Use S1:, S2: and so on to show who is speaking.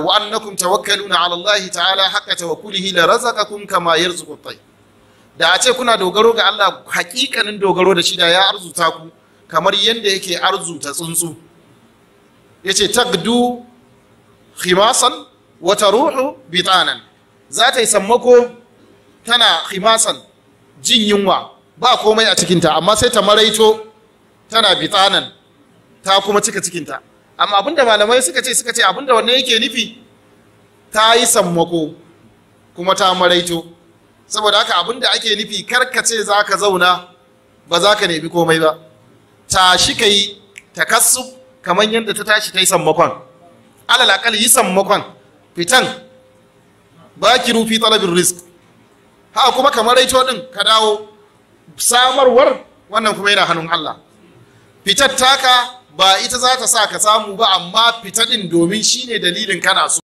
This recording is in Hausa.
S1: wa annakum tawakkaluna ala Allah ta'ala haqqa tawakkulihi la razaqakum kama yarzuqu at da a ce kuna dogaro ga Allah hakikanin dogaro da shi da ya arzuta ku kamar yadda yake arzuta tsuntsu yace tagdu khimasan wa taruhu bitanan za ta yi sammako tana khimasan jin yunwa ba komai a cikinta amma sai ta maraito tana bitanan ta kuma cika cikinta amma abinda malamai suka ce suka ce abinda wannan yake nufi ta yi sammako kuma ta maraito saboda haka abinda ake nufi karkace za ka zauna ba za ka nemi komai ba tashi ka yi takassu kamar yadda ta tashi ta yi sammakon alal akal yi sammakon fitan ba ki rufi talabin risk haka kuma kamar raito din ka dawo samarwar wannan kuma yana hannun Allah fitar taka ba ita za ta sa ka samu ba amma fita din domin shine dalilin kana so